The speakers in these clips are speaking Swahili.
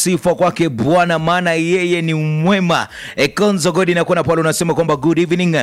sifa kwake Bwana, maana yeye ni mwema. E, Konzo Godi nakuona pale unasema kwamba good evening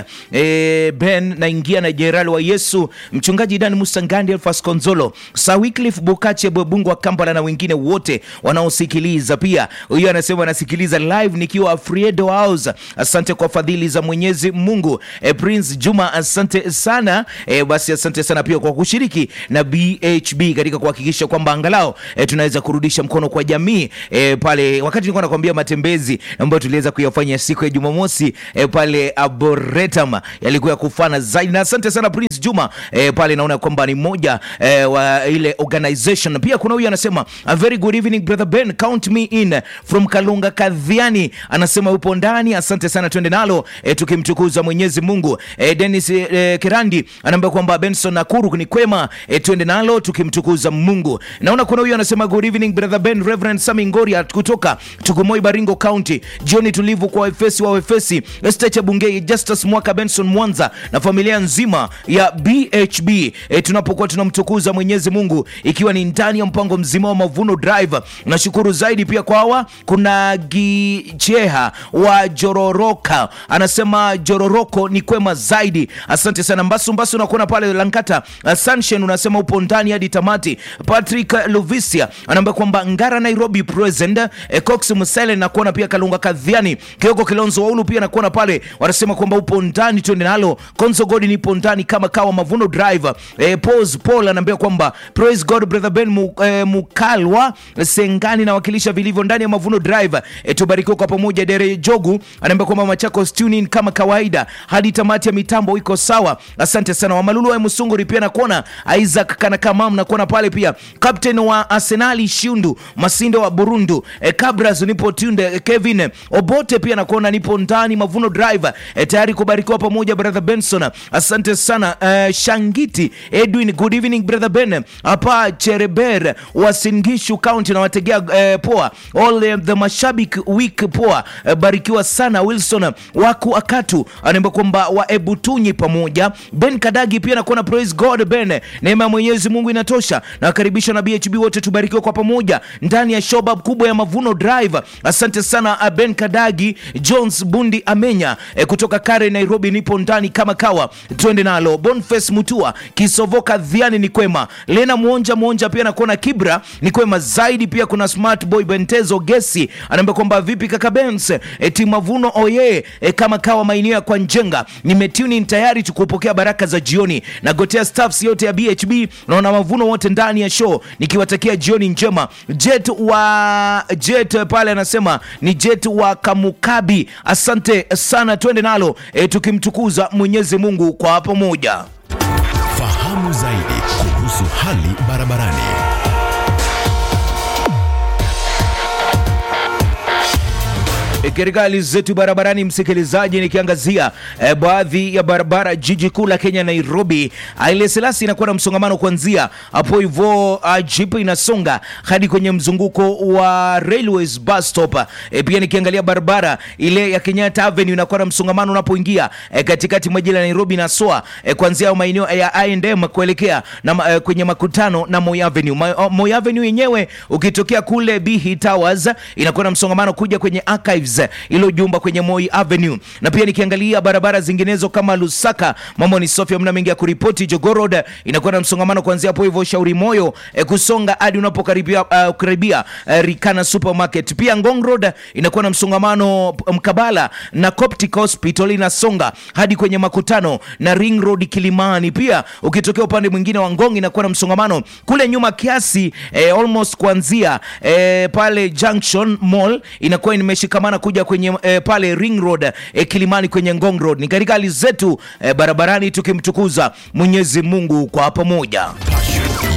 e, Ben naingia na Jenerali wa Yesu, mchungaji Dan Musangandi, Elfas Konzolo, Sir Wycliffe Bukache Bwebungu wa Kampala na wengine wote wanaosikiliza. Pia huyo anasema anasikiliza live nikiwa Friedo House. Asante kwa fadhili za Mwenyezi Mungu. E, Prince Juma asante sana e, basi asante sana pia kwa kushiriki na BHB katika kuhakikisha kwamba angalau e, tunaweza kurudisha mkono kwa jamii e, pale wakati nilikuwa nakwambia matembezi ambayo tuliweza kuyafanya siku ya Jumamosi e, pale Arboretum yalikuwa ya kufana zaidi, na asante sana Prince Juma e, pale naona kwamba ni moja e, wa ile organization. Pia kuna huyu anasema a very good evening brother Ben, count me in from Kalunga Kadhiani, anasema upo ndani. Asante sana, twende nalo e, tukimtukuza Mwenyezi Mungu. E, Dennis e, Kerandi anaambia kwamba Benson Nakuru ni kwema, e, twende nalo tukimtukuza Mungu. Naona kuna huyu anasema good evening brother Ben, Reverend Sami Ngoria kutoka Tugumoi Baringo County, jioni tulivu kwa Efesi wa Efesi, Esther Chabungei, Justus Mwaka, Benson Mwanza na familia nzima ya BHB e, tunapokuwa tunamtukuza Mwenyezi Mungu ikiwa ni ndani ya mpango mzima wa Mavuno Drive. Nashukuru zaidi pia kwa hawa, kuna Gicheha wa Jororoka anasema Jororoko ni kwema zaidi, asante sana. Mbasu Mbasu nakuona pale Lankata. Uh, Sunshine unasema upo ndani hadi tamati. Patrick Luvisia anaambia kwamba Ngara Nairobi present. E, Cox Musele nakuona pia Kalunga Kadhiani, Kioko Kilonzo Waulu pia nakuona pale, wanasema kwamba upo ndani, twende nalo. Konzo Godi nipo ndani kama kawa Mavuno Drive. E, Pose Paul anaambia kwamba praise God brother Ben mu, e, Mukalwa Sengani nawakilisha vilivyo ndani ya Mavuno Drive. E, tubarikiwe kwa pamoja. Dere Jogu anaambia kwamba Machakos tune in kama kawaida hadi tamati ya mitambo iko sawa. Asante sana Wamalulu wa Musunguri pia nakuona Isaac Kanakamam nakuona pale pia captain wa Arsenali Shundu Masindo wa Burundu e, Kabras nipo tunde e, Kevin Obote pia nakuona nipo ndani Mavuno Drive e, tayari kubarikiwa pamoja brother Benson. Asante sana e, Shangiti Edwin good evening brother Ben hapa Chereber wa Singishu County na wategea e, poa all eh, the mashabik week poa e, barikiwa sana Wilson waku akatu anaomba kwamba wa Ebutunyi pamoja Ben Kadagi pia nakuona praise God Ben, neema ya Mwenyezi Mungu inatosha. Nakaribisha na BHB wote tubarikiwe kwa pamoja ndani ya showbab kubwa ya Mavuno Drive. Asante sana uh, Ben Kadagi Jones Bundi Amenya eh, kutoka Kare Nairobi, nipo ndani kama kawa, twende nalo. Boniface Mutua Kisovoka Dhiani ni kwema. Lena Mwonja Mwonja pia nakuona Kibra ni kwema zaidi. Pia kuna Smart Boy Bentezo Gesi anaambia kwamba vipi kaka Benz eh, timu Mavuno oye eh, kama kawa maeneo ya kwa Njenga nimetuni tayari tukupokea baraka za jioni na gotea staffs yote ya BHB naona Mavuno wote ndani ya show nikiwatakia jioni njema. Jet wa Jet pale anasema ni Jet wa Kamukabi, asante sana, twende nalo e, tukimtukuza Mwenyezi Mungu kwa pamoja. Fahamu zaidi kuhusu hali barabarani. E, katika hali zetu barabarani, msikilizaji, nikiangazia e, baadhi ya barabara jiji kuu la Kenya Nairobi, Haile Selassie inakuwa na msongamano kuanzia hapo hivyo, uh, jeep inasonga hadi kwenye mzunguko wa Railways bus stop. E, pia nikiangalia barabara ile ya Kenyatta Avenue inakuwa na msongamano unapoingia e, katikati mwa jiji la Nairobi na soa e, kuanzia maeneo ya I&M kuelekea na, e, kwenye makutano na Moi Avenue. Ma, Moi Avenue yenyewe ukitokea kule Bihi Towers inakuwa na msongamano kuja kwenye archives ilo jumba kwenye Moi Avenue, na pia nikiangalia barabara zinginezo kama Lusaka, mambo ni Sofia, mna mengi ya kuripoti. Jogoo Road inakuwa na msongamano kuanzia hapo hivyo Shauri Moyo e, kusonga hadi unapokaribia uh, karibia uh, Rikana Supermarket. Pia Ngong Road inakuwa na msongamano mkabala na Coptic Hospital inasonga hadi kwenye makutano na Ring Road Kilimani. Pia ukitokea upande mwingine wa Ngong inakuwa na msongamano kule nyuma kiasi eh, almost kuanzia eh, pale Junction Mall inakuwa imeshikamana kuja kwenye eh, pale Ring Road eh, Kilimani kwenye Ngong Road. Ni katika hali zetu eh, barabarani tukimtukuza Mwenyezi Mungu kwa pamoja. Passion